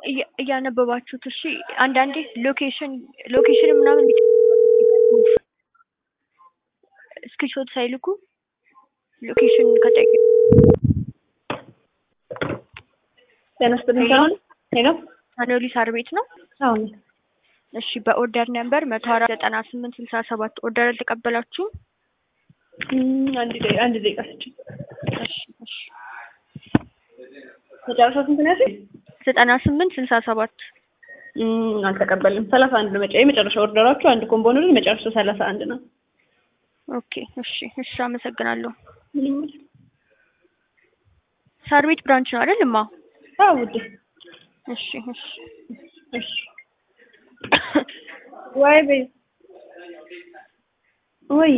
እያ- እያነበባችሁት እሺ። አንዳንዴ ሎኬሽን ሎኬሽን ምናምን ስክሪንሾት ሳይልኩ ሎኬሽን ከጠየቁ ጤና ይስጥልኝ ሰላም ሄሎ አኖሊ ሳር ቤት ነው። አሁን እሺ በኦርደር ነምበር መቶ አራት ዘጠና ስምንት ስልሳ ሰባት ኦርደር አልተቀበላችሁም? አንድ ደቂቃ አንድ ደቂቃ ስጭኝ እሺ እሺ መጨረሻው ስንት ነው ያልሽኝ? ዘጠና ስምንት ስልሳ ሰባት እም፣ አልተቀበልም ሰላሳ አንድ ነው መጨ የመጨረሻ ኦርደራችሁ አንድ ኮምቦ ነው መጨረሻው ሰላሳ አንድ ነው ኦኬ እሺ እሺ አመሰግናለሁ። ምንም ሳር ቤት ብራንች ነው አይደል? እማ አዎ ውዴ እሺ እሺ እሺ ወይ በይ ወይ